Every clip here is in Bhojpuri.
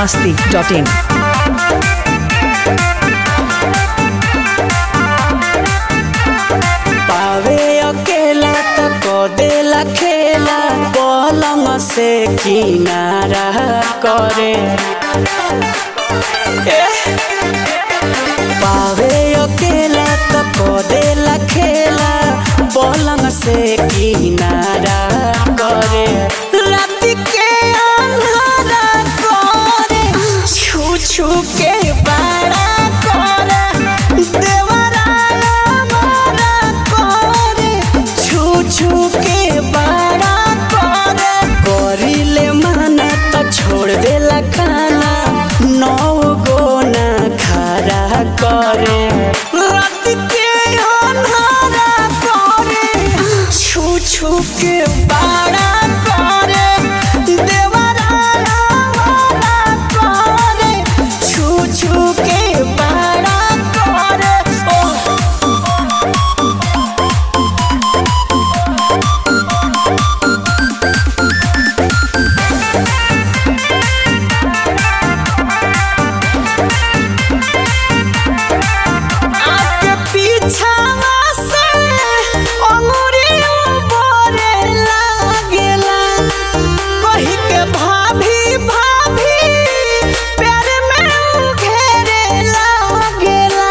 masti.in. पावे अकेला त को देला खेला पलंग से किनारा करे एह! पावे अकेला त को देला खेला पलंग से किनारा करे रात के अंधारा करे छू छू के बाड़ा करे देवरा मारा करे छू छू के बाड़ा करे करिले माना त छोड़ देला खाना नौ गो ना खरा करे रात के अन्हारा करे छू छू के बाड़ा करे देवरा मारा करे छू छू के बाड़ा करे ओह आगे पीछावा से अंगुरियों बोरे लागेला कही के भाभी भाभी प्यार में उ घेरे लागेला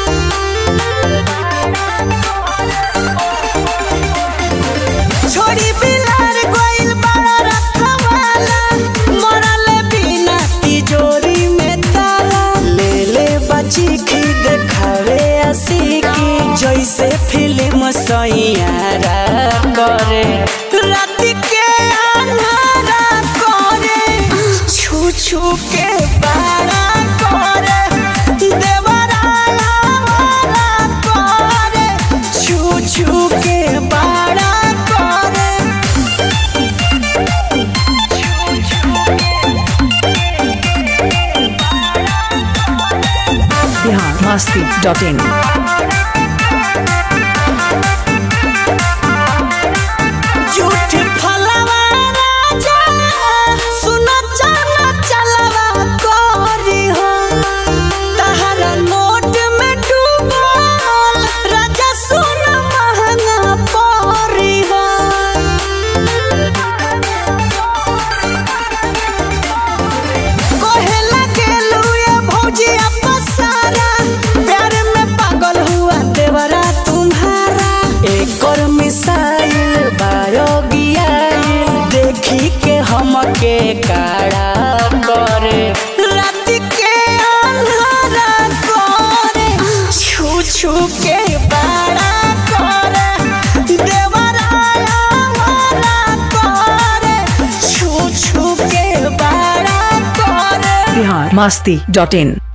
छोड़ी बिलार गोइल बड़ा रखवाला मरले बिना तिजोरी में ताला ले ले बची की देखावे असीकी जैसे फिल्म सैयारा करे रात के अन्हारा करे छू छू के बाड़ा करे देवरा हमारा करे छू छू के बाड़ा करे Bihar masti.in. झूठ फलवा राजा सुन चला चलवा कोरी हो तहरा नोट में डूबल राजा सुन महंगा परी हो कोहे लगे लुए भौजी अपसारा प्यार में पागल हुआ देवरा तुम्हारा एक और मिसाइल बायोगियाइल देखी के हमके काड़ा करे रात के अंधारा करे छू छू के बाड़ा करे देवरा हमारा करे छू छू के बाड़ा करे Bihar masti.in.